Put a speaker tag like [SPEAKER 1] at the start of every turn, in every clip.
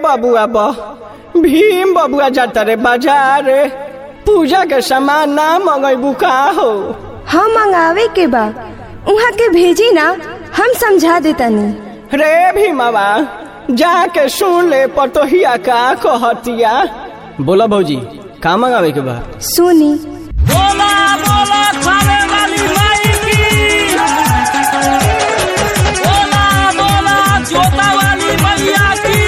[SPEAKER 1] बबुआ बा भीम बबुआ जाता रे बाजार पूजा के सामान ना मंगेबू का हो
[SPEAKER 2] हम मंगावे के बा उहाँ के भेजी ना हम समझा देतानी
[SPEAKER 1] रे भीमवा जाके सुन ले पतोहिया का कहतिया बोला भौजी का मंगावे के बा
[SPEAKER 2] सुनी
[SPEAKER 3] बोला बोला खाने वाली माई की बोला बोला जोता वाली मैया की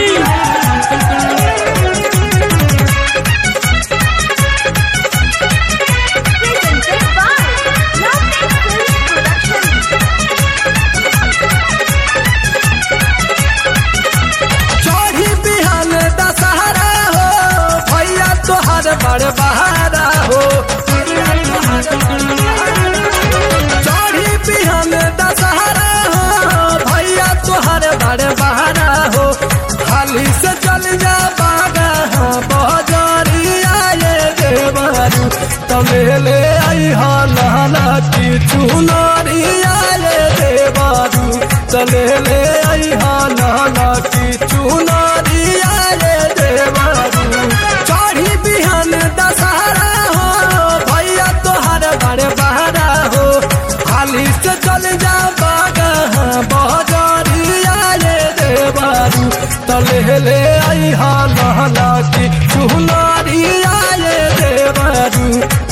[SPEAKER 4] चढ़ी बिहान दशहरा हो भैया तोहर बड़ बहारा हो चढ़ी बिहान दशहरा हो भैया तोहर बड़ बहारा हो खाली से चल जा बागा बजरिया ये देवरू तमेले आई हा लाला की चुनरिया ये देवरू चले ले आई हा लाला की चुनरिया ये देवरू चढ़ी बिहान दशहरा हो भैया तोहर बड़े बहारा हो खाली से चल जा बागा बजरिया ये देवरू तले ले आई हा लाला की चुनरिया ये देवरू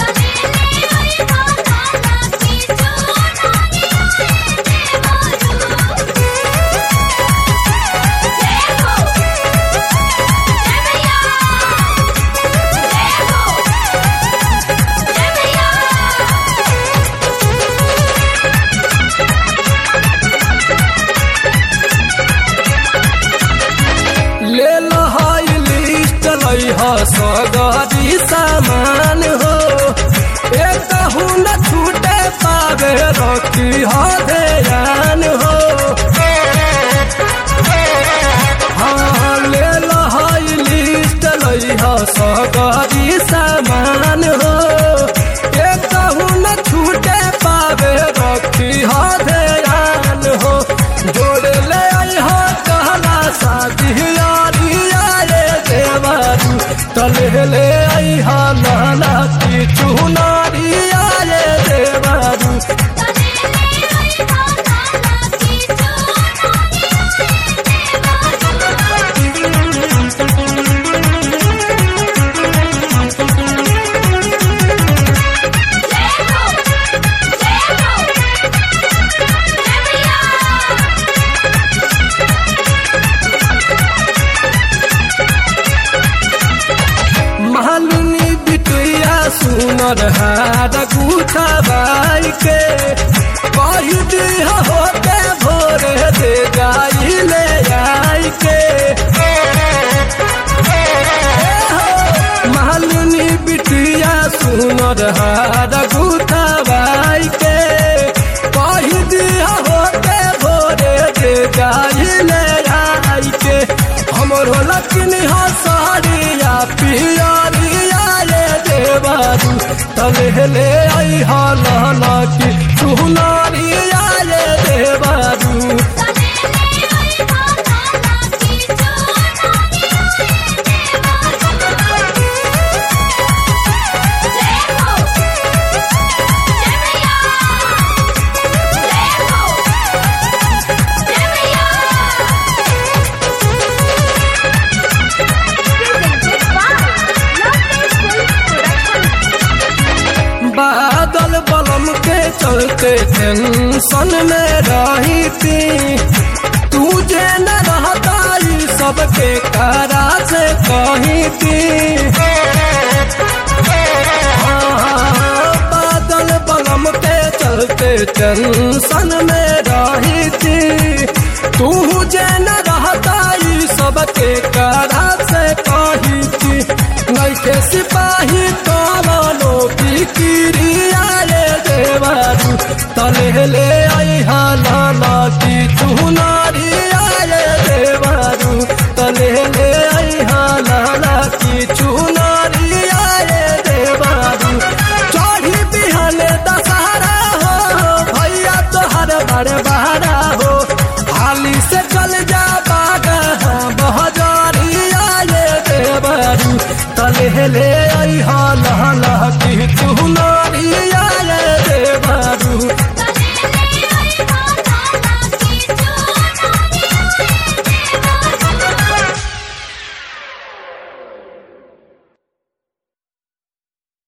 [SPEAKER 4] ले लो हाई लिस्ट लई हो सगरी सामान हो एक न छूटे पावे रखी हो ध्यान हो हाँ ले लो हाई लिस्ट लई हो सगरी सामान हो एक न छूटे पावे रखी हो ध्यान हो जोड़ ले आई हो कहला शादी यारिया रे देवारू तले ले आई हा लाला की चुनारिया रे देवारू मालूनी बिटुया सुनर हार गुठा बाई के कही दी होते भोरे दे जाई ले आई के मालूनी बिटुया सुनर हार गुठा बाई के कही दी होते भोरे दे जाई ले आई के हमरो लक्ष्मी हसारिया पियारिया ये देवारू तले ले आई हा लाला की सुनारिया ये देवारू बादल बलम के चलते टेंशन में रही थी तुझे न रहता ई सबके कारा से कही थी हाँ, बादल बलम के चलते टेंशन में रही थी तुझे न रहता ई सबके कारा से कही थी नैके सिपाही कमानो फिकिरिया रे देवारू तले ले आई हा लाला की चुनारिया रे देवारू तले ले आई हा लाला की चुनारिया रे देवारू चढ़ी बिहान दशहरा हो भैया तोहर बड़ बहारा हो हाली से चल जा ले आई हा लह लह